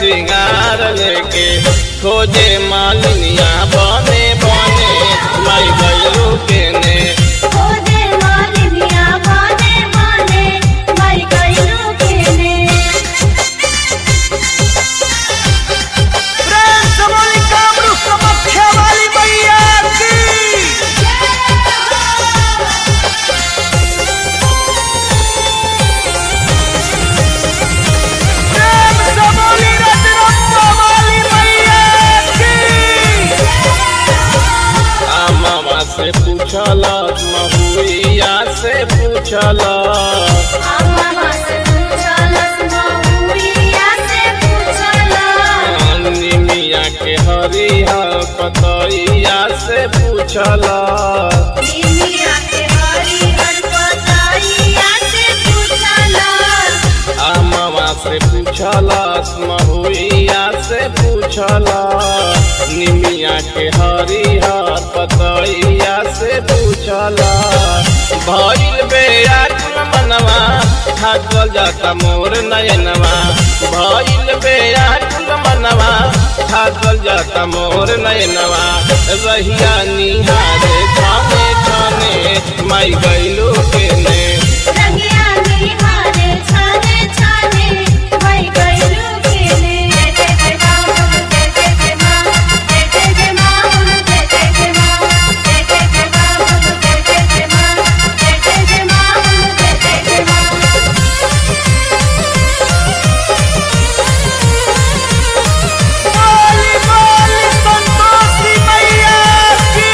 श्रृंगार लेके खोजे मालिनिया बने बने माई गैलू के ने खोजे मालिनिया बने बने माई गइलू केने प्रेम से बोली कामरू कमख्या वाली मैया की प्रेम से बोली रजरप्पा वाली मैया की आ मामा से पूछला महुइया से पूछला मामा से पूछलस महुइया से पूछलस निमिया के हरिया पतैया से पूछला निमिया के हरिहर पतैया से पूछलस आ मामा से पूछला महुइया से पूछला निमिया के हरिया पतैया से पूछला भइल बेयाकुल मनवा थाकल जाता मोर नयनवा भइल बेयाकुल मनवा थाकल जाता मोर नयनवा रहिया निहारे छाने छाने माई गइलू के ने रंगिया निहारे छाने छाने माई गइलू केने जय जय मां जय जय जय मां जय जय जय मां जय जय जय मां जय जय जय मां जय जय जय मां जय जय जय मां जय जय जय मां बोली बोली संतोषी मैया की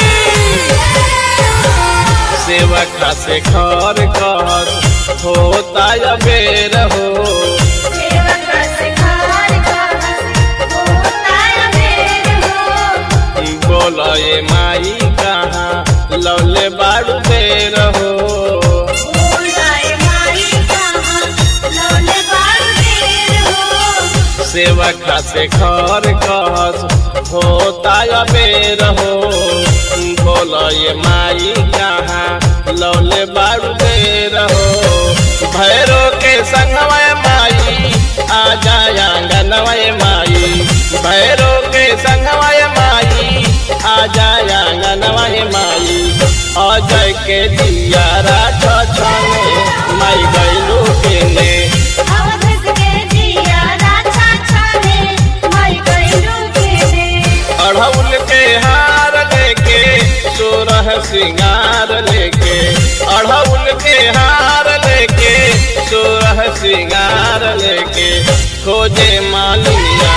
सेवका से खर कहत होता बेर हो सेवक सिखार का होता मेर हो बोल ये माई कहाँ लौले बाड़ू बेर हो बोलाए माई कहाँ लौले बारू देर हो सेवका से खर कहत होता बेर हो बोल ये माई कहाँ लौले बाड़ू बेर हो भैरो के संगवय माई आ जाया आंगनवय माई भैरो के संगवय माई आ जाया आंगनवय माई अजय के दिया राधा छाने माई गैलू के ने अवधस के जिया राछा छाने माई गइलू केने अढ़ौल के हार लेके सोरह सिंगार लेके अढ़ौल के हार लेके सोरह सिंगार लेके खोजे मालिया